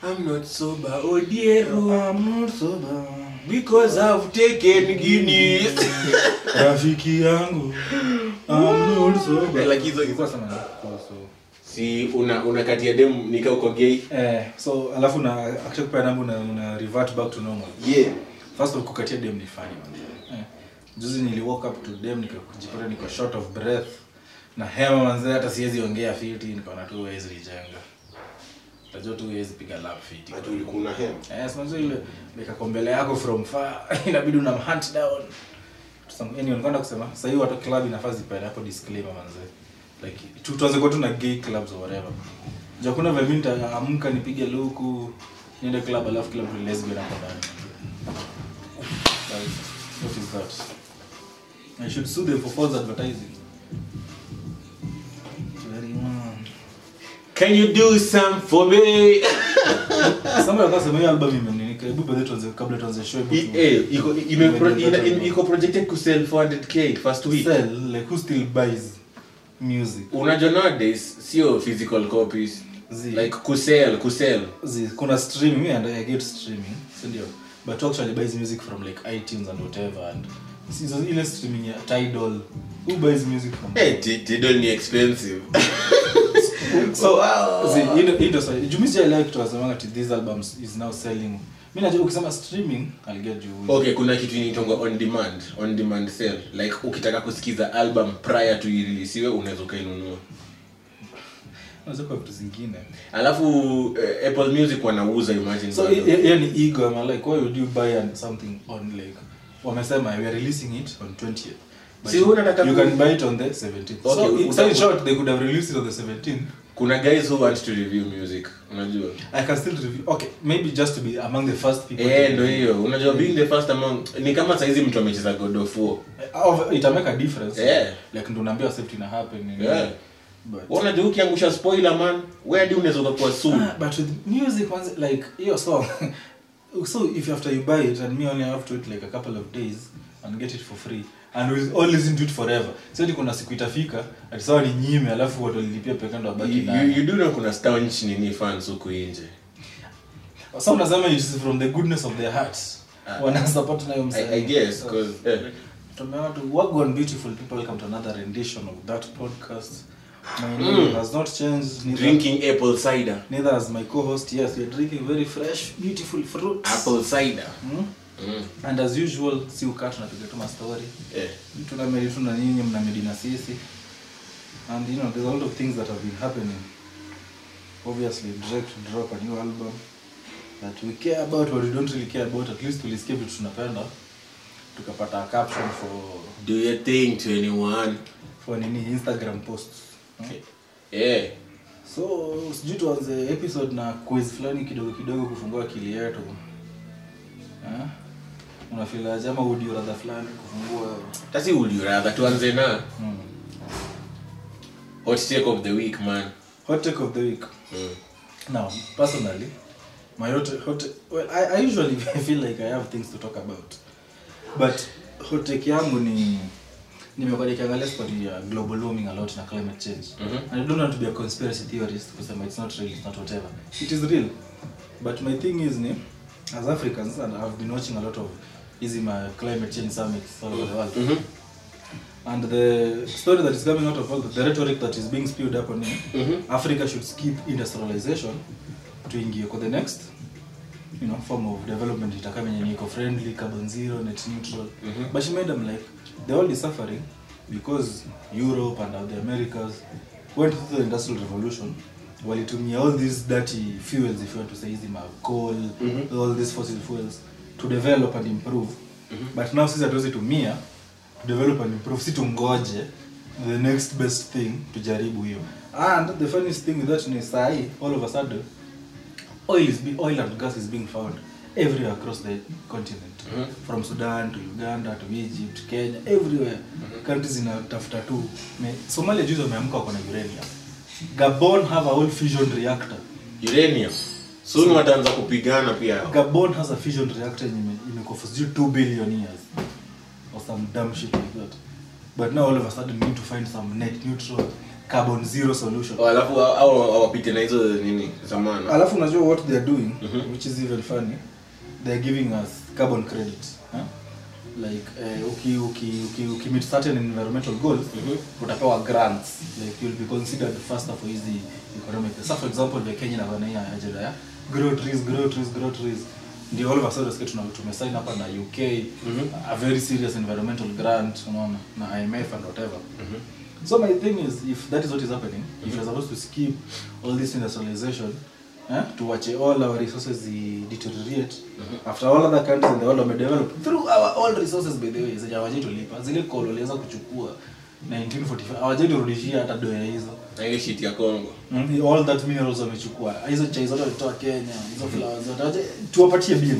I'm not sober, Odiero, I'm not sober. because I've taken Guinness. rafiki yangu I'm not sober. Like hizo- Ilikuwa sana kuhusu si una unakatia dem nika uko gay eh so alafu na akisha kupea namba una, una revert back to normal yeah first of kukatia dem ni funny man eh. juzi nili walk up to dem nikajipata niko short of breath na hema manze hata siwezi ongea fiti nikaona tu huwezi nijenga tajua tu huwezi piga lap fiti ati ulikuwa na hem Yes, manze ile nikako mbele yako from far inabidi una hunt down Some- anyway, nilikuwa nataka kusema sasa hivi watu club inafaa zipeane hapo disclaimer manze like tu tuanze kwa tu na gay clubs or whatever ndio kuna vile mimi nitaamka nipige luku niende club alafu kila mtu ni lesbian hapo ndani Like, what is that I should sue them for false advertising very one can you do some for me Somebody akasema sema hiyo album imeninika hebu baadaye tuanze kabla tuanze show hebu I- tu- eh, iko ime pro- Imejeza ina- tu. ina- iko projected ku sell 400k first week sell like who still buys music unajua nowadays sio physical copies Zi. like kusell kusell Zi, kuna streaming me and I get streaming si ndio but who actually buys music from like iTunes and whatever and si hizo- ile streaming ya Tidal who buys music from eh Ti- Tidal ni expensive so zi, hii ndio- hii ndio swali. Juu mimi sijaelewa kitu wasemanga ati these albums is now selling mimi najua ukisema streaming I'll get you okay kuna kitu inaitwa on demand on demand sale like ukitaka kusikiza album prior to ireleasiwe unaweza ukainunua unaweza kwa vitu zingine alafu eh, apple music wanauza imagine so bado. hiyo ni ego I'm like why would you buy an- something on like wamesema we are releasing it on 20th but Si you, unataka you ku- can buy it on the 17th Okay, so, uta- so in short they could have released it on the 17th kuna guys who want to review music unajua I can still review okay maybe just to be among the first people eh to ndo review. hiyo unajua being the first among ni kama saizi mtu amecheza god of war Of- it make a difference Yeah. like ndo unaambiwa safety ina happen nini. Yeah. but Wewe unajua ukiangusha spoiler man wewe hadi unaweza ukakuwa soon Ah, but with music once like your song so if after you buy it and me only have to wait like a couple of days and get it for free and we'll all listen to it forever so ati kuna siku itafika ati sawa ni nyime alafu watu walilipia peke ndo you, wabaki you, nayo you do know kuna staunch nini fans huku nje so unasema it's from the goodness of their hearts Ah. wana support nayo I, I guess cause eh, tumeona tu work on beautiful people welcome to another rendition of that podcast my Mm. name has not changed neither, drinking apple cider neither has my co-host yes we're drinking very fresh beautiful fruits apple cider mm? mm. and as usual si ukaa tunapiga tu mastori eh. tunamedi tu na nyinyi mnamedi na sisi and you know there's a lot of things that have been happening obviously Drake to drop a new album that we care about or we don't really care about at least tulisikia vitu tunapenda tukapata a caption for do your thing 21 for nini instagram posts hmm? eh so sijui tuanze episode na quiz fulani kidogo kidogo kufungua akili yetu Eh? unafilaje ama udio radha fulani kufungua tasi would you rather tuanze na hmm. hot take of the week man hot take of the week mm. now personally my hot, hot well I, I usually feel like i have things to talk about but hot take yangu ni nimekuwa nikiangalia story ya global warming a lot na climate change Mhm. and i don't want to be a conspiracy theorist kusema it's not real it's not whatever it is real but my thing is ni as africans and i've been watching a lot of hizi ma climate change summits all over the world Mhm. and the story that is coming out of all the, the rhetoric that is being spewed up on it Mhm. africa should skip industrialization tuingie kwa the next you know form of development itakaa yenye ni eco friendly carbon zero net neutral Mhm. but she made them like the world is suffering because europe and the americas went through the industrial revolution walitumia all these dirty fuels if you want to say hizi ma coal Mhm. all these fossil fuels to develop and improve but now sisi hatuwezi tumia to develop and improve si tungoje the next best thing tujaribu hiyo and the funniest thing with that ni sahi all of a sudden oil is be, oil and gas is being found everywhere across the continent Mhm. from sudan to uganda to egypt kenya everywhere countries zinatafuta tu Me- somalia juzi wameamka wako na uranium gabon have a whole fusion reactor uranium soon wataanza kupigana pia gabon has a fusion reactor yenye ime- imekuwa for sijui 2 billion years or some dumb shit like that but now all of a sudden we need to find some net neutral carbon zero solution Oh, alafu au- au awapite na hizo nini zamana alafu unajua what they are doing which is even funny they are giving us carbon credit huh? like uh, uki, uki, uki, uki meet certain environmental goals utapewa grants like you'll be considered faster for hizi economic so for example the Kenya na wana hii ajenda ya grow trees grow trees grow trees ndio all of a sudden sikia tuna tumesign hapa na UK a very serious environmental grant unaona na IMF and whatever So my thing is, if that is what is happening, if you're supposed to skip all this industrialization, eh, to watch all our resources eh, deteriorate, after all other countries in the world wame develop through our own resources by the way, zenye hawajai tulipa, zile kolo waliweza kuchukua 1945 hawajai turudishia hata doya hizo. na hiyo shit ya Congo Mm, all that minerals wamechukua hizo chai zote walitoa Kenya, hizo flowers zote hawajai- tuwapatie bill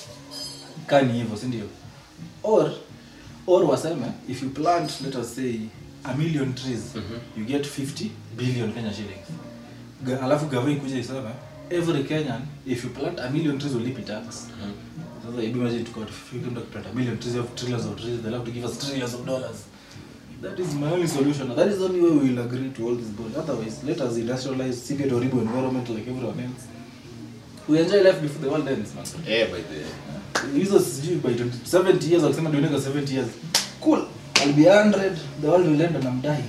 kani hivyo si ndio or or waseme if you plant let us say a million trees you get 50 billion Kenya shillings Ga- alafu gavana ikuja iseme every Kenyan if you plant a million trees will lipi tax sasa hebu imagine tuko to 50 to plant a million trees of trillions of trees they'll have to give us trillions of dollars that is my only solution that is the only way we will agree to all this bullshit otherwise let us industrialize seek a horrible environment like everyone else we enjoy life before the world ends man eh by the hizo sijui by 20 70 years wakisema dunia 70 years cool I'll be 100 the world will end and I'm dying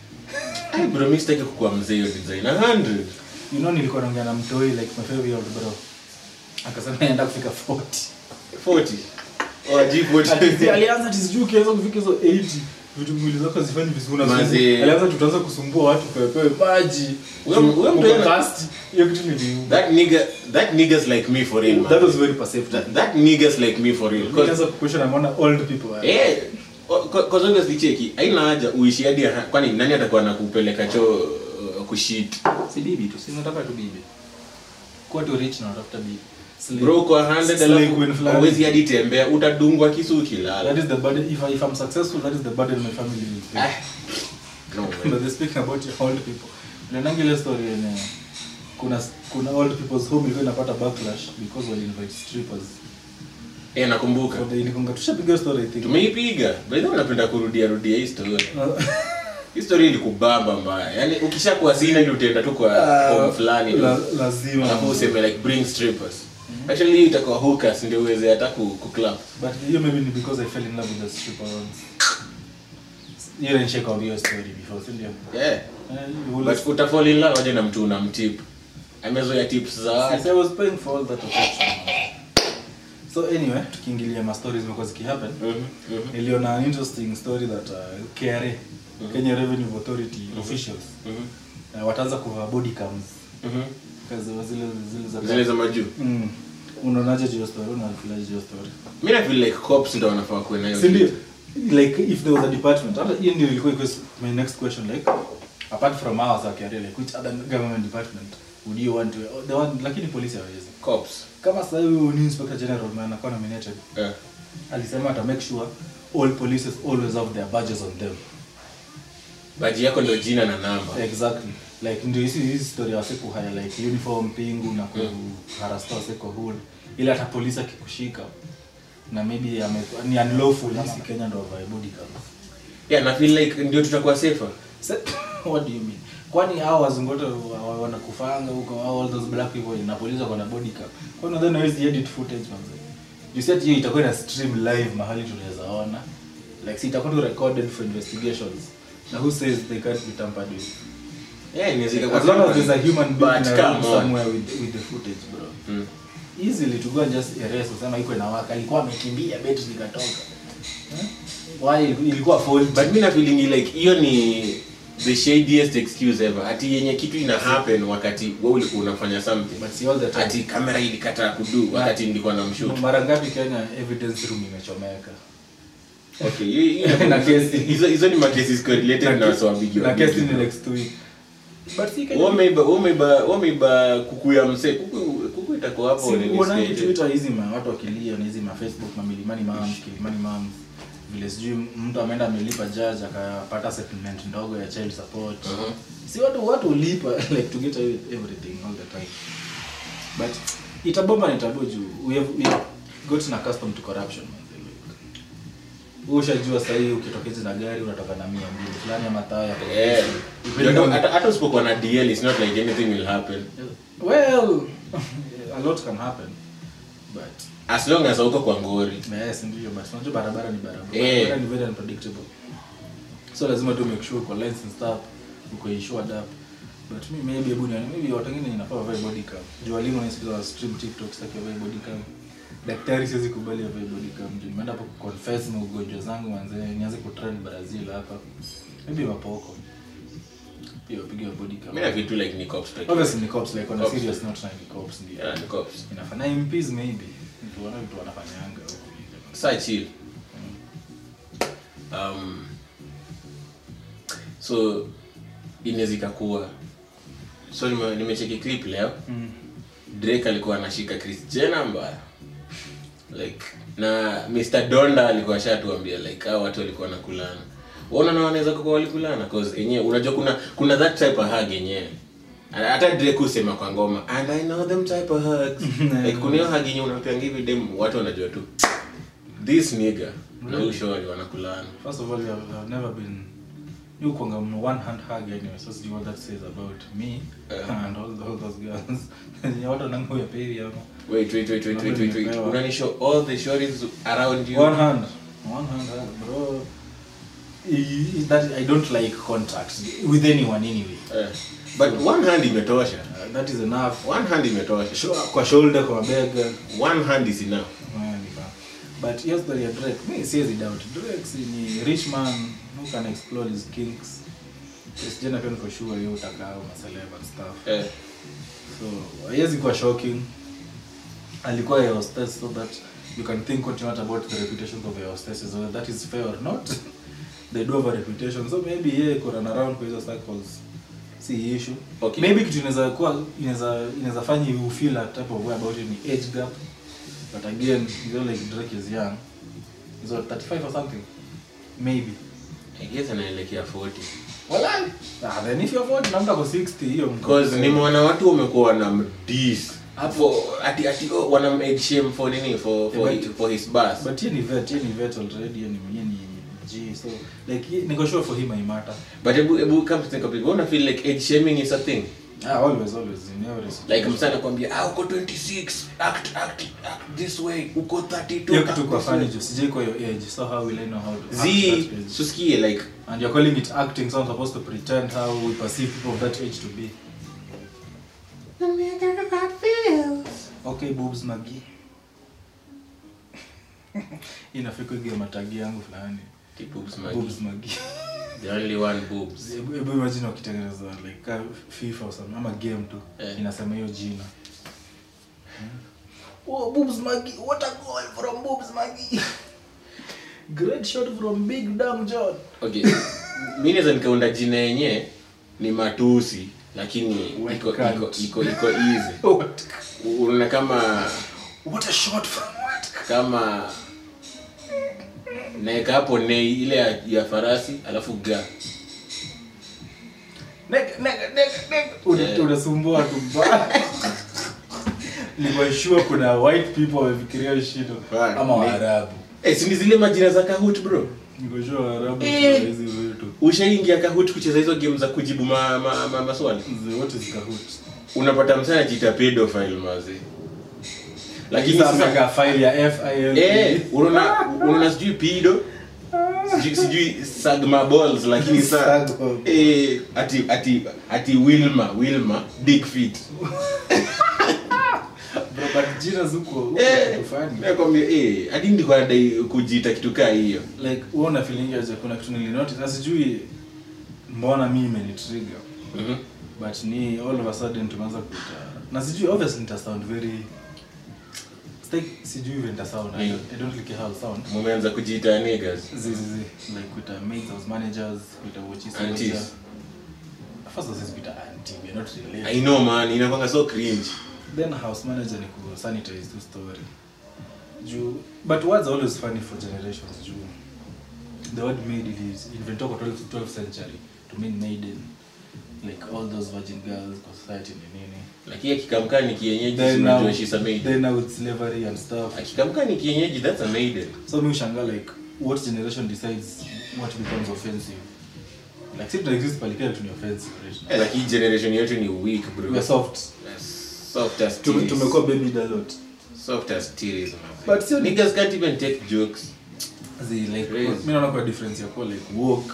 Ay, bro mimi sitaki kukuwa mzee hiyo design 100 you know nilikuwa naongea na mtoi like my favorite old bro akasema anaenda kufika 40 40 oh Ati- G40 alianza tisijui ukiweza kufika hizo 80 vitu mwili zako zifanyi vizuri na Mazi. zile- alianza tutaanza kusumbua watu pepewe maji Huyo- huyo mtu uko yana- thirsty. hiyo kitu niliuma that nigga that niggas like me for real man that was very perceptive that, that niggas like me for real 'Cause- nilianza kukwesha na mbona old people are- Eh, cause obviously cheki haina haja uishi hadi ha- kwani nani atakuwa nakupeleka choo uh, kushit si bibi tu si unataka tu bibi kuwa tu rich na unatafuta bibi Slave. bro kwa 100 Slave alafu queen fulani. hauwezi hadi tembea utadungwa kisu that ukilala is the burden if, I, if i'm successful that is the burden my family will Ah, pay no, but man. they're speaking about your old people nanangi ile story yenye kuna kuna old people's home ilikuwa inapata backlash because wali invite strippers Eh, nakumbuka so they ilikonga tushapiga story i think tumeipiga by the way napenda kurudia rudia hii story Uh, hii story ilikubamba mbaya yaani ukishakuwa sina ili utaenda tu kwa home fulani tu. la- lazima alafu useme like bring strippers actually hii itakuwa hookers ndio uweze hata ku, ku club but hiyo maybe ni because i fell in love with the stripper once hiyo nishaka hiyo story before si ndio yeah Eh, you will- but utafall in love aje na mtu unamtip amezoea tips za watu Since I was paying for all that affection. So anyway, tukiingilia ma stories zimekuwa zikihappen. Mhm, mhm, Niliona an interesting story that uh, KRA, Kenya Revenue Authority officials mhm, uh, wataanza kuvaa body cams mhm. kazi wa zile zile za zile za majuu mm. Unaonaje hiyo story? Unafilaje hiyo story? mi na feel like cops ndo wanafaa kuwe nayo Si ndio? kitu. Like if there was a department, hata hiyo ndio ilikuwa iko my next question like apart from ours za KRA like which other government department would you want to the one lakini polisi hawezi. cops Kama sasa huyu ni inspector general man anakuwa nominated Eh. alisema ata make sure all polices always have their badges on them baji yako ndo jina na namba exactly like ndio hizi hizi story ya wase kuhaya like uniform pingu na kuharasta wase kwa hood ili hata polisi akikushika na maybe ame, ni unlawful hisi Kenya ndo wavae body cams yeah na feel like ndio tutakuwa safer Sa- what do you mean kwani hao wazungu wote wa- wa- wanakufanga huko au all those black people na polisi wako na body cam kwani nadhani hawezi edit footage manze you said hiyo itakuwa ina stream live mahali tunaweza ona like si itakuwa tu recorded for investigations na who says they can't be tampered with yeah inaweza ikakuwa as long as safer. there's a human being But in a room come on. somewhere with, with the footage bro Mm. easily to go and just erase usema iko inawaka alikuwa amekimbia betri ikatoka Eh? why ilikuwa phone but mi na feeling like hiyo ni the shadiest excuse ever ati yenye kitu ina happen wakati wewe ulikuwa unafanya something but see all the time ati kamera ilikataa kudu wakati nilikuwa na mshoot mara ngapi kenya evidence room imechomeka okay hiyo- hiyo- Na kesi. hizo hizo ni makesi correlated na watu wabigi na kesi ni next week but si Kenya- wameiba wameiba wameiba kuku ya msee kuku kuku itakuwa hapo si nini uonangi stage. twitter hizi ma watu wakilia na hizi ma facebook ma milimani moms kilimani moms vile sijui mtu ameenda amelipa judge akapata settlement ndogo ya child support Mhm. si watu watu ulipa like to get away with everything all the time but itabomba ni tabu juu we have, we have gotten accustomed to corruption man. Wewe ushajua sahii ukitokeza na gari unatoka na mia mbili fulani ama tao ya Yeah. Depending on- hata hata usipokuwa na dl it's not like anything will happen well a lot can happen but as long as hauko kwa ngori yes ndio but unajua barabara ni barabara Eh. barabara ni very unpredictable so lazima tu make sure uko lens and stuff uko insured up but me maybe hebu ni maybe watu wengine inafaa wavae body cam juu walimu wanasikiza wa stream tiktok sitaki wavae body cam daktari siwezi kubali wavae body cam juu nimeenda hapo kuconfess na ugonjwa zangu manze nianze kutrend brazil hapa maybe wapoko pia wapige wa body cam mi na vitu like ni cops like obviously ni cops like on a Cops. serious note na ni cops ndio yeah, ni cops inafanya MPs maybe mtu wana vitu wanafanyanga huko sa chill um, so inaweza ikakuwa so nime- nimecheki clip leo mm. drake alikuwa anashika chris jenner mbaya like na mr donda alikuwa ashatuambia like hao watu walikuwa nakulana uona na wanaweza kuwa walikulana cause enyewe unajua kuna kuna that type of hug yenyewe hata drake husema kwa ngoma and i know them type of hugs like kuna hiyo hug yenyewe unapeanga hivi dem watu wanajua tu this nigga na huyu shori wanakulana First of all, you have, you have never been you kwanga mno one hand hug anyway so sijui what that says about me Yeah. and all, all those girls Ni watu wanangu ya peri ama wait wait wait wait wait wait wait Nimepewa. unanishow all the shories around you one hand one hand hug bro I- I- that I don't like contact with anyone anyway Eh, but one hand imetosha uh, that is enough one hand imetosha Sho- kwa shoulder kwa mabega one hand is enough Yeah, ni ba- but hiyo story ya Drake mi siwezi doubt Drake si ni rich man who can explore his kinks Chris Jenner pia niko sure yeye utakao na celeb and stuff eh. so haiwezi kuwa shocking alikuwa ya hostess so that you can think what you want about the reputations of your hostesses whether that is fair or not they do have a reputation so maybe yeye ko run around kwa hizo circles si issue Okay. maybe kitu inaweza kuwa inaweza inaweza fanya you feel a type of way about it ni age gap but again you know like Drake is young he's what 35 or something maybe I guess anaelekea 40 Walai. Ah, then if you're 40 na mtu ako 60 hiyo mko- because nimeona watu wamekuwa wana mdis hapo ati ati oh, wana made shame for nini for for, Yeah, but- for his bus but yeye ni vet yeye ni vet already yeye ni yeye ni G so like ye- niko sure for him I matter but ebu ebu come to think of it wanna feel like age shaming is a thing ah always always in every like situation. msana kwambia ah uko 26 act act act this way uko 32 hiyo act kitu kwa this way." funny juu sijai kwa your age so how will I know how to act zi that age? susikie like and you're calling it acting so I'm supposed to pretend how we perceive people of that age to be okay boobs magi inafika ige matagi yangu fulani the boobs magi boobs magi the only one boobs Hebu hebu imagine wakitengeneza like ka FIFA or something ama game tu Eh. inasema hiyo jina. Oh, boobs Maggie, what a goal from boobs Maggie. Great shot from Big Dam John. okay mi naweza nikaunda jina yenye ni matusi lakini Wet iko cunt. iko iko iko easy What? unaona kama What a shot from what? kama naeka hapo nei ile ya, ya farasi alafu ga Nega nega nega nega. Una- Eh. Unasumbua tu mbaya. Nilikuwa sure kuna white people wamefikiria hiyo shit Fuck, ama ni- Waarabu. eh, si ni zile majina za kahut bro Niko sure Waarabu Eh. kuna hizi vitu. ushaingia kahut kucheza hizo game za kujibu ma, ma, ma, maswali Hizi wote zikahuti. unapata msana jita pedophile mazi lakini Sasa sasa ka file ya FIL. eh unaona unaona sijui pido sijui, sijui sagma balls lakini sa Sagma. eh ati ati ati wilma wilma dick feet Bro, but jina zuko eh ufani. nakwambia eh hadi ndiko nadai kujiita kitu kaa hiyo Like wewe una feeling aje kuna kitu nilinotice na sijui mbona mimi imenitrigger. mhm But ni all of a sudden tumeanza kuita. Na sijui obviously nita sound very Stay, sijui vile nita sound. I Mm. don't, I don't like how I sound. mumeanza kujiita niggas Zi zi zi. Like kuita maids house managers, kuita watches. Aunties. First of all, kuita auntie, we are not related. i know man inakwanga so cringe then house manager ni ku sanitize tu story juu but words are always funny for generations juu the word maid is invented kwa 12th, 12th century to mean maiden like all those virgin girls kwa society ni nini lakini akikamkaa ni kienyeji then si now, unajua she's a maiden then now with slavery and stuff akikamkaa ni kienyeji that's a maiden so mi ushanga like what generation decides what becomes offensive like si tunaexist palikile tu ni offensive right? Eh, like hii generation yetu ni weak bro we are soft soft as Tume- titties. tumekuwa baby a lot soft as titties, man. But still- niggas can't even take jokes Zi, like Crazy. mi naona kwa difference ya kuwa like walk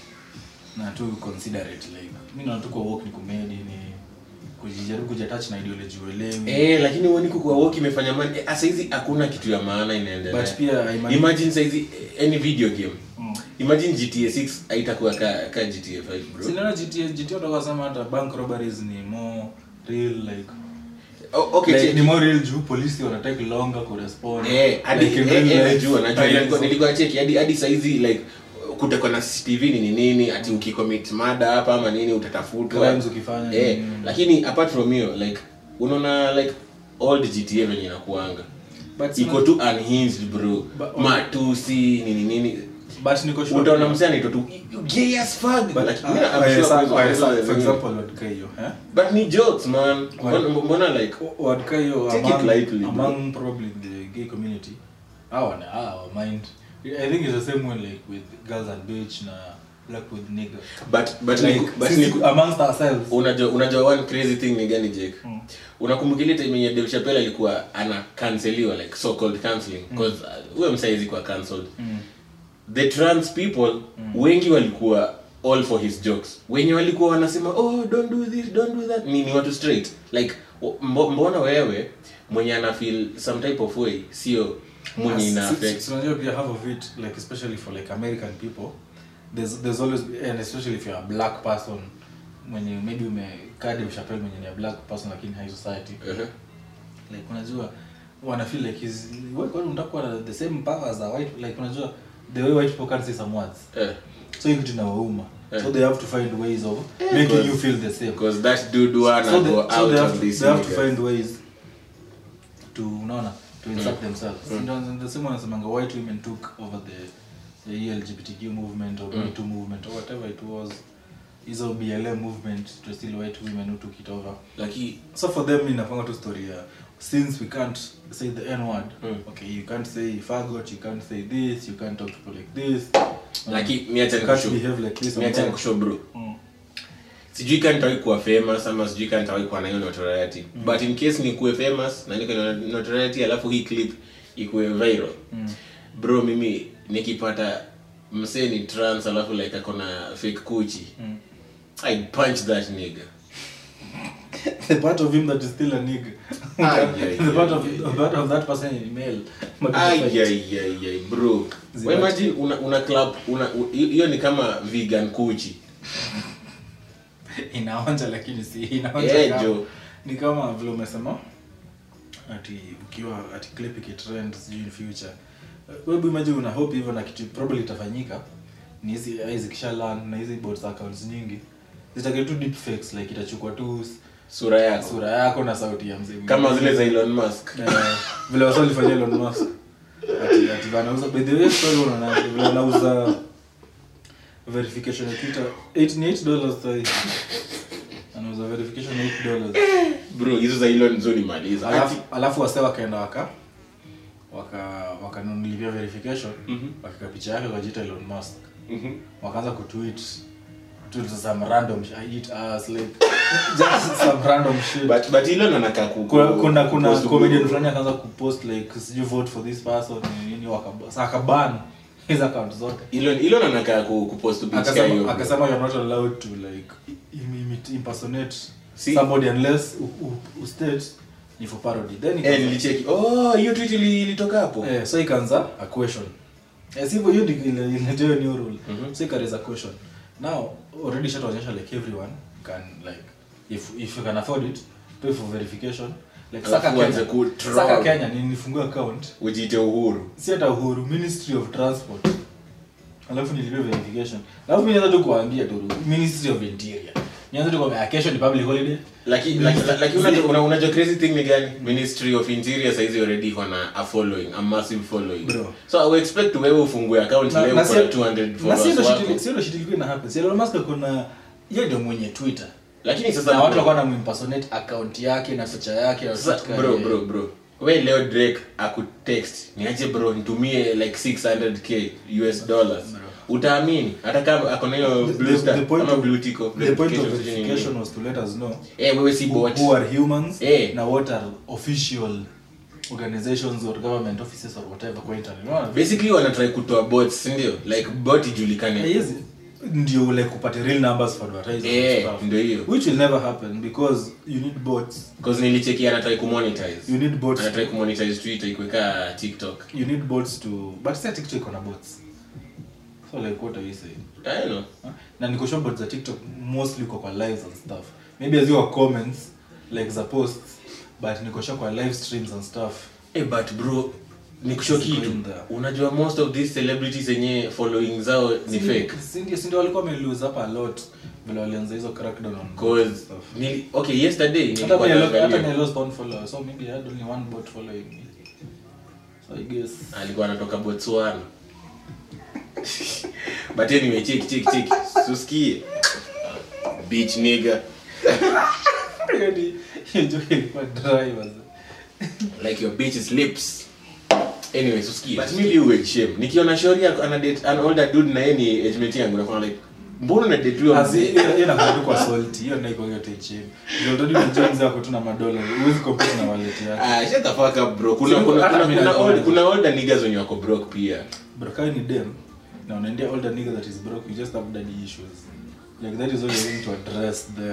na tu considerate like mi naona tu kwa walk ni kumedi ni kujijaribu kujatach na ideology uelewi eh lakini uoni kwa walk imefanya man eh, asa hizi hakuna kitu ya maana inaendelea but pia I imagine- imagine saizi eh, any video game Mm. imagine GTA 6 haitakuwa ka, ka GTA 5 bro Sinaona GTA GTA utakuwa sema hata bank robberies ni more real like oh, okay like, check. ni more real juu polisi wana take longer kurespond Eh, hadi Like in eh, real eh, life, najua najua times nilikuwa of- nilikuwa cheki hadi hadi saizi like kutakuwa na CCTV ni nini ati ukicommit mada hapa ama nini utatafutwa Crimes ukifanya eh nini. lakini apart from hiyo like unaona like old GTA venye inakuanga But iko sina- tu unhinged bro But- matusi nini nini but niko sure utaona pia- msee anaitwa tu "You gay as fuck but, like ah, mimi I'm ah, sure yes, kwa ah, hizo- ah, yes, hizo ah, for zingine. example wadka hiyo eh but ni jokes man mbona mbona like wadka hiyo Take it among, lightly, bro. among probably the gay community our our mind i think it's the same way like with girls and bitch na black with nigga but but like ni- but sisi ni- amongst ourselves unajua unajua one crazy thing ni gani jake Mm. unakumbuka ile time yenye Dave Chappelle alikuwa ana canceliwa like so called cancelling because uh, huyo msaizi kwa cancelled Mm. the trans people wengi walikuwa all for his jokes wenye walikuwa wanasema oh don't do this don't do that ni, ni watu straight like mbo, mbona wewe mwenye ana feel some type of way sio mwenye ina Si- si- affect si unajua pia half of it like especially for like american people there's there's always and especially if you're a black person mwenye maybe umekaa Dave Chappelle mwenye ni a black person lakini high society uh-huh. like unajua wana feel like he's wewe kwani unataka kuwa na the same power as a white like unajua the way white people can say some words eh. so hiyo kitu inawauma Eh. so they have to find ways of Eh, making cause- you feel the same because that dude wanna so they, go so out they have, of to, this they have to nigga. find ways to unaona to insert themselves mm. the same wanasemanga white women took over the the LGBTQ movement or Me Too movement or whatever it was hizo BLM movement to still white women who took it over Laki- so for them inafanga tu story ya since we can't say the n word Mm. okay you can't say faggot you can't say this you can't talk to people like this Laki, miacha you can't nikushow. behave like this and Miacha that. nikushow, bro Mm. sijui ka nitawai kuwa famous ama sijui ka nitawai kuwa na hiyo notoriety but in case nikuwe famous na niko na notoriety alafu hii clip ikuwe viral Mm. bro mimi nikipata msee ni trans alafu like ako na fake kuchi Mm. i punch that nigga the part of him that is still a nigga. Ay, ay, the part ay, of ay. the part of that person is male. But Ay, it's ay, like- ay, ay, bro Zibati. Wewe imagine una, una club una u- hiyo ni kama vegan kuchi inaonja lakini si inaonja Eh, kama- jo. ni kama vile umesema ati ukiwa ati clip ikitrend sijui in future wewe imagine una hope hivyo na kitu probably itafanyika ni hizi ai zikisha learn na hizi bots accounts nyingi zitakuwa tu deep fakes like itachukua tu s- sura yako sura yako na sauti ya mzee kama mwingine. zile za Elon Musk Eh, vile wasa walifanyia Elon Musk ati ati wanauza by the way story unaona vile wanauza verification ya Twitter 88 dollars sahi anauza verification ya 8 dollars bro hizo za Elon zo nimaliza alafu alafu wase wakaenda waka waka wakanunulia verification Mhm. wakika picha yake wakajiita Elon Musk Mhm. wakaanza kutweet to some random sh- I eat ass like just some random shit but but Elon anakaa ku kuna kuna kuna kupost comedian ku- fulani akaanza kupost like sijui vote for this person nini nini wakaba- sa akaban his account zote Elon Elon anakaa ku kupost picha hiyo akasema bro. akasema you're not allowed to like im- imit- impersonate Si- somebody unless u- u- ustate ni for parody then eh ikaanza- nilicheki oh hiyo tweet ili- ilitoka hapo eh, so ikaanza a question eh, sivyo hiyo ndio ile ile ile new rule Mhm. so ikaanza a question now already shataonyesha like everyone can like if if you can afford it pay for verification like Alafu saka uanze Kenya ku troll. saka Kenya ni nifungua account ujiite uhuru si hata uhuru ministry of transport alafu nilipia verification alafu mi naweza tu kuambia tu ministry of interior nianza tu kwa kesho ni public holiday Laki- laki- la- lakini unajua una- unajua crazy thing ni gani ministry of interior saizi already iko na a following a massive following Bro. so i will expect wewe ufungue account Na- leo na uko si- na 200 na followers sio ndo wako. shit- sio ndo shit ilikuwa ina happen si Elon Musk kuna yeye ndio mwenye Twitter lakini sasa na watu walikuwa na impersonate account yake na picha yake na Sasa, katika bro ile- bro bro we leo drake akutext niache bro nitumie like 600k us dollars utaamini hata kama akona hiyo The- blue the- star the point ama of- blue tick of the point of verification, sijui nini. verification was to let us know eh wewe si who, bot who are humans Eh. na what are official organizations or government offices or whatever kwa internet Unaona? basically wanatry kutoa bots si ndio like bot ijulikane Eh, yes, ndio like upate real numbers for advertisers Eh, and stuff. ndio hiyo. which will never happen because you need bots because nilicheki anatry kumonetize you need bots anatry kumonetize twitter ikiweka tiktok you need bots to but say tiktok iko na bots so like what are you saying i don't know Huh? na niko sure bots za tiktok mostly uko kwa lives and stuff maybe as your comments like za posts but niko sure kwa live streams and stuff Eh, but bro nikusho It's kitu going there. unajua most of these celebrities yenye following zao ni fake sindio sindio walikuwa wamelose up a lot vile walianza hizo crackdown on cause stuff ni okay yesterday hata nilikuwa me I lost- hata naangalia me I lost one follower so maybe I had only one bot following me so I guess alikuwa anatoka botswana but anyway cheki cheki cheki susikie beach nigga Yaani, hiyo joke ilikuwa dry was like your bitch's lips anyway susikie but mimi liwe shame nikiona shori yako ana date an older dude na yeye ni age mate yangu nakuwa like mbona una date huyo As in, mzee hiyo hiyo inakuwa tu kwa salty hiyo ndio iko yote chini ndio already unajua mzee wako tu na madola huwezi compete na wallet yake ah shut the fuck up bro kuna Sio, kuna hata kuna mimi kuna, nakuwa- old, kuna older niggas wenye wako broke pia bro kama ni dem na unaendea older nigga that is broke you just have daddy issues like that is all you're going to address there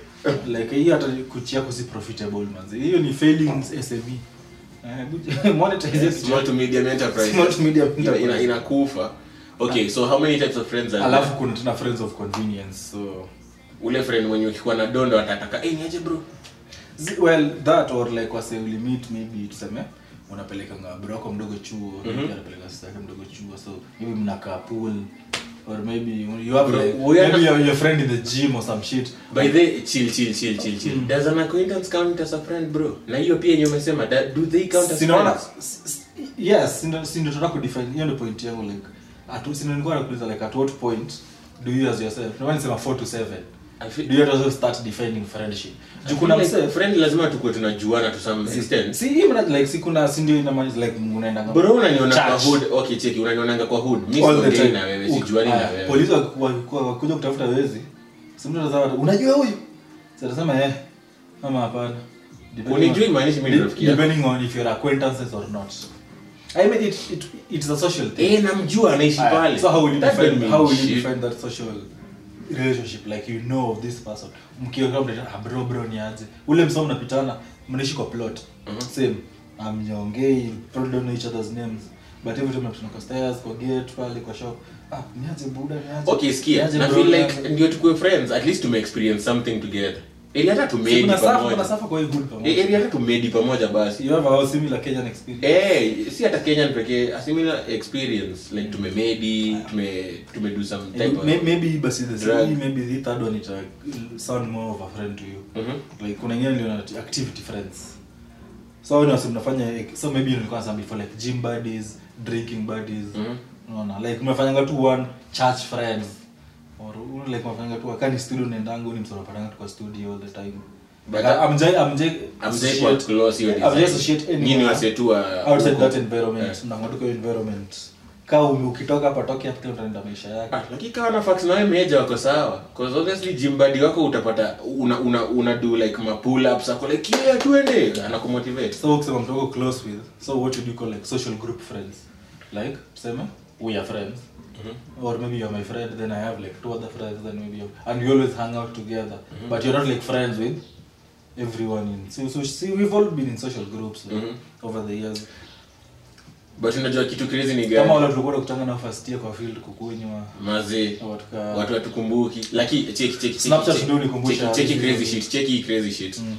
like hiyo hata kuchi yako si profitable manzi hiyo ni failing SME Eh, good- monetize it. small to medium enterprise Small to medium Ina- enterprise. ina- inakufa okay so how many types of friends are alafu there? kuna tena friends of convenience so ule friend mwenye ukikuwa na dondo atataka eh niaje bro Zi- well that or like wase ulimit maybe tuseme unapeleka nga bro wako mdogo chuo maybe anapeleka sister yake mdogo chuo so maybe mnakaa pool or maybe you have Bro, like we are maybe not- your, your friend in the gym or some shit by the chill chill chill chill chill does an acquaintance count as a friend bro na hiyo pia yenye umesema that- do they count as sinaona friends s- s- yes sindo sindo tunataka kudefine hiyo ndio point yangu like at sindo nilikuwa nakuuliza like at what point do you as yourself ndio nisema 4 to 7 I feel- do you also start defining friendship I juu kuna feel like mse friend lazima tukuwe tunajuana to some extent si hii mna like si kuna si ndio inamaanisha like mnaenda bro unaniona kwa Church. hood okay cheki unanionanga kwa hood mimi All the siongei time. na wewe Uk- sijuani na haya, wewe polisi wakikuwa- wakikuwa- wakuja kutafuta wezi si mtu anasema unajua huyu Si atasema eh ama hapana Depending Unijui on- maanisha mimi ni de- rafiki yako. depending on if you're acquaintances or not i mean it, it, it's a social thing eh namjua anaishi Aya, pale so how will you That don't define mean how will you shit. define that social relationship like you know of this person mkiwa mnaita ah bro bro ni aje ule msomo mnapitana mnaishi kwa plot same amnyongei probably don't know each other's names but every time mnapitana kwa stairs kwa gate pale kwa shop ah ni aje buda ni aje okay sikia Ni aje na bro, feel ni like aje? ndio tukue friends at least tume experience something together ili hata Si tumedi kuna safa kuna pamoja safa kwa hii hood Eh, pamoja ili hata tumedi pamoja basi you have a similar Kenyan experience Eh, si hata Kenyan pekee a similar experience like tumemedi tume tume do some type of May- maybe basi the drug. same maybe the third one it sound more of a friend to you Mhm. like kuna ingine ndio activity friends so wao ndio mnafanya so maybe nilikuwa nasema before like gym buddies drinking buddies Mhm. unaona like mnafanyanga tu one church friends or uh, like mnafanyanga tu akani studio nendangu ni msoro patanga tu kwa studio all the time But but I'm jay I'm jay Amjai kwa close hiyo I'm just design. associate Nyinyi anyone wasetu wa outside huko. that environment Eh. mnang'atuka hiyo environment kama ume- ukitoka hapa toke hapa kila mtu anaenda maisha yake Ah, lakini kawa na fax na wewe meja wako sawa cause obviously gym buddy wako utapata una una, una do like ma pull ups ako like yeah tuende anakumotivate so ukisema mtu wako close with so what would you call like social group friends like tuseme we are friends or maybe you're my friend then i have like two other friends then maybe you and we always hang out together but you're not like friends with everyone in so, so see we've all been in social groups like, Mhm. over the years but unajua kitu crazy ni kama gani wale tulikuwa tunakutana na first year kwa field kukunywa mazee au tuka watu watukumbuki lakini cheki cheki cheki Snapchat cheki- ndio unikumbusha. cheki- cheki crazy shit cheki crazy shit Mm.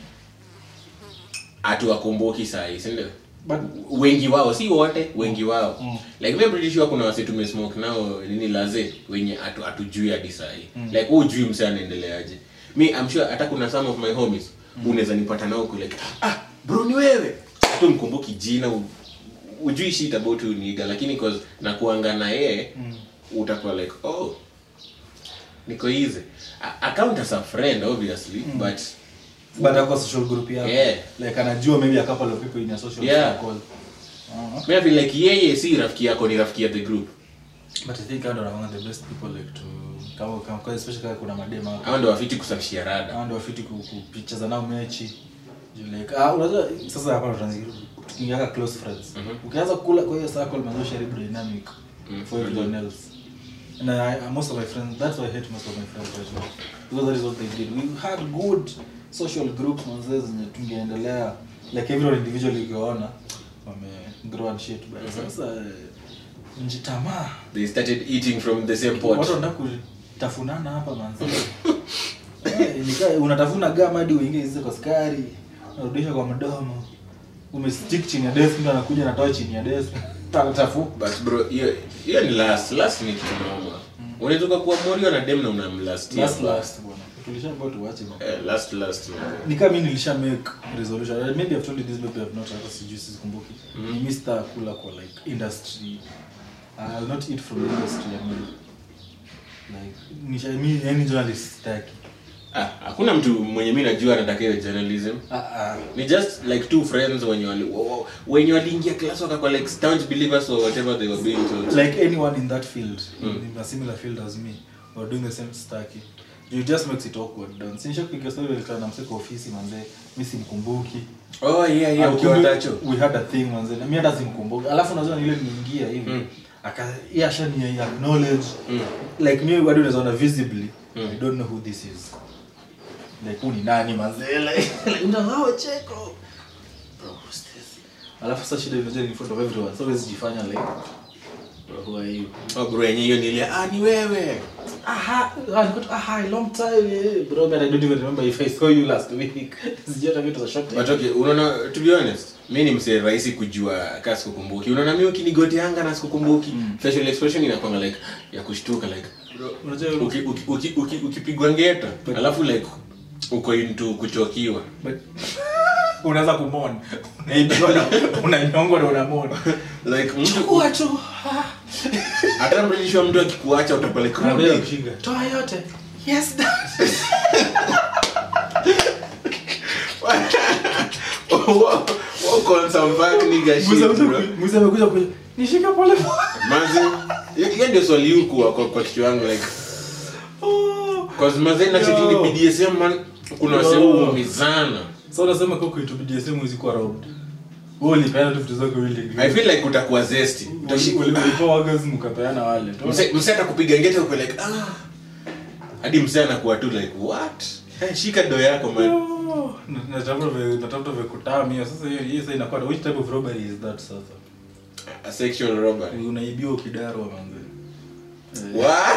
hatuwakumbuki sahi si ndio but wengi wao si wote wengi wao Mm. like mimi pretty sure kuna wase tumesmoke nao nini laze wenye atu hatujui hadi sahi like huu ujui mse anaendeleaje mi I'm sure hata kuna some of my homies unaweza nipata nao ku like ah bro ni wewe hata mkumbuki jina u- ujui shit about huyu niga lakini cause nakuanga na yeye utakuwa like oh niko easy A- account as a friend obviously but but ako social group yako Yeah. like anajua maybe a couple of people in a social Yeah. circle uh-huh. Mimi I feel like yeye si rafiki yako ni rafiki ya the group but i think hao ndio wanakuanga the best people like to kama kama kwa especially kama kuna madema hapo hao ndio wafiti kusafishia rada hao ndio wafiti ku- kupicheza nao mechi Juu like ah unajua sasa hapa tunaanza tukiingia close friends Mhm. ukianza kula kwa hiyo circle manzo sharibu dynamic Mm. for everyone else and I, most of my friends that's why I hate most of my friends right now because that is what they did we had good social groups manzo zenye tungeendelea like everyone individually ukiona wame grow and shit but Mhm. sasa eh, njitamaa they started eating from the same watu pot wanataka kutafunana hapa manzi Eh, nika unatafuna gama hadi uingie hizo kwa skari unarudisha kwa mdomo umestick chini ya desk mtu anakuja anatoa chini ya desk anatafu but bro hiyo hiyo ni last last ni kitu noma unaweza kuwa morio na dem na unamlast last last bwana tulishaambiwa tuache bwana eh, last last man. ni kama mimi nilisha make resolution maybe I've told you this maybe I've not hata sijui sikumbuki Mhm. ni Mr. kula kwa like industry I'll not eat from the industry I mean like nisha mimi yani journalist sitaki ah hakuna mtu mwenye mimi najua anataka hiyo journalism ah ah ni just like two friends wenye wali wa- wa- wenye waliingia class wakakuwa like staunch believers or whatever they were being told like anyone in that field Mm. in a similar field as me were doing the same staki it just makes it awkward down sinisha kupiga story ile na mseko ofisi manze mimi simkumbuki oh yeah yeah Ah, ukiwa kumbe tacho we had a thing manze na mimi hata simkumbuki alafu unajua ni ile nimeingia hivi Mm. aka yeye ashani acknowledge Mm. like mimi bado unaweza ona visibly Mm. i don't know who this is like who ni nani manze like like unangao cheko bro who's this alafu sasa shida unajua ni in front of everyone so huwezi jifanya like bro who are you oh bro yenye hiyo nilia ah ni wewe aha I got aha long time yeah. bro man I don't even remember if I saw you last week sijui hata vitu za shock but okay unaona to be honest mi ni msee rahisi kujua kaa sikukumbuki unaona mi ukinigoteanga na sikukumbuki Mm. facial expression inakwanga like ya kushtuka like unajua uki- uki- uki- uki- ukipigwa ngeta But- alafu like uko into kuchokiwa but unaweza kumona unaibiwa na unanyongwa na unamona like mtu chukua tu hata mrejishwa mtu akikuacha utakuwa like Anambia "Rudi." kushinda toa yote yes dad Walk- walk on some back nigga shit, Musa bro. amekuja- Musa amekuja kuja nishika pole pole Manzi, hiyo- hiyo ndio swali huku kwa kwa kichwa yangu like Oh. cause mazee na Yo. chekini BDSM man kuna Yo. wasee huumizana so unasema kwa kuitu BDSM huwezi kuwa robbed wewe ulipeana tu vitu zako willing I feel like utakuwa zesty Utashi- Uli- ulipewa orgasm ukapeana wale tu Mse- mse atakupiga ngeta uko like ah hadi mse anakuwa tu like what hey, shika do yako man Oh. Na- natafuta vya- natafuta vya kutamia sasa hiyo hiyo sasa inakuwa which type of robbery is that sasa a sexual robbery unaibiwa ukidarwa manze Eh. what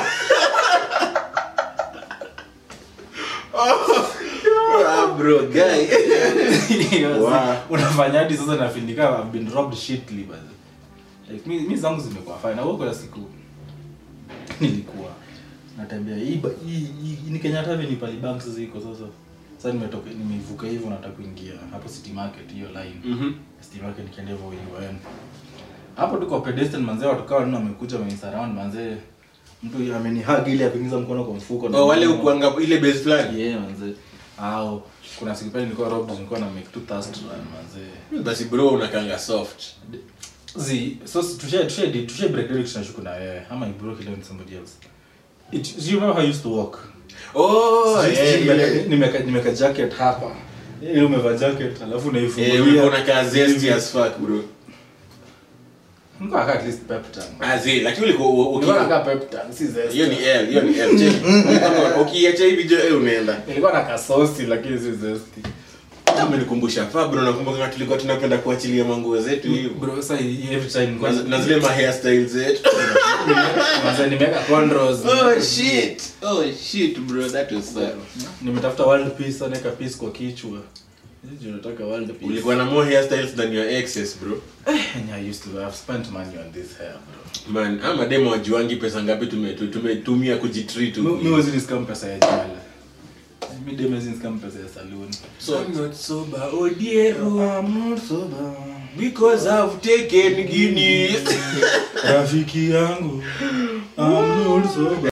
ah bro guy Wow. unafanya hadi sasa nafindika I've been robbed shitly but like mi, mi zangu zimekuwa fine na kuna siku nilikuwa natembea hii ba- hii hii- ni Kenyatta ni pali banks ziko sasa sasa nimetoka nimevuka hivyo nataka kuingia hapo City Market hiyo line mhm City Market nikienda hivyo UN hapo tuko pedestrian manzee watu kawa nini wamekuja wamenisurround manzee mtu amenihug ili akuingiza mkono kwa mfuko oh wale ukuanga ile base fulani yeah manzee au kuna siku pale nilikuwa robbed nilikuwa na make two thirst run manzee basi bro unakanga soft zi so tushe tushe tushe break direct tunashuku na wewe ama you broke it down to somebody else it do you remember how I used to walk oh Sijui- yeah, nimeka- yeah. nimeka nimeka jacket hapa ile umevaa jacket alafu Eh, unaifungulia ulikuwa unakaa zesty as fuck bro Nilikuwa nakaa at least pep tan ah zi lakini ulikuwa u- uki- nilikuwa nakaa pep tan si zest hiyo ni L hiyo ni L check ukiacha hivi jo eh unaenda nilikuwa na kasosi lakini si zesti umenikumbusha fa bro nakumbuka tulikuwa tunapenda kuachilia manguo zetu hivi bro sasa every time nilikuwa- na na zile ma hairstyles zetu Manze, nimeweka cornrows oh shit oh shit bro that was sad nimetafuta world peace anaweka peace kwa kichwa Sijui nataka world peace ulikuwa na more hairstyles than your exes bro And I used to have spent money on this hair bro man ama demo wajuangi pesa ngapi tume- tu- tumetumia kujitreat Mi- huku. mi wezi niskam pesa ya jala mi dem wezi niskam pesa ya saloon So I'm not sober, oh dear, oh, I'm not sober. because I've taken Guinness. rafiki yangu I'm not sober.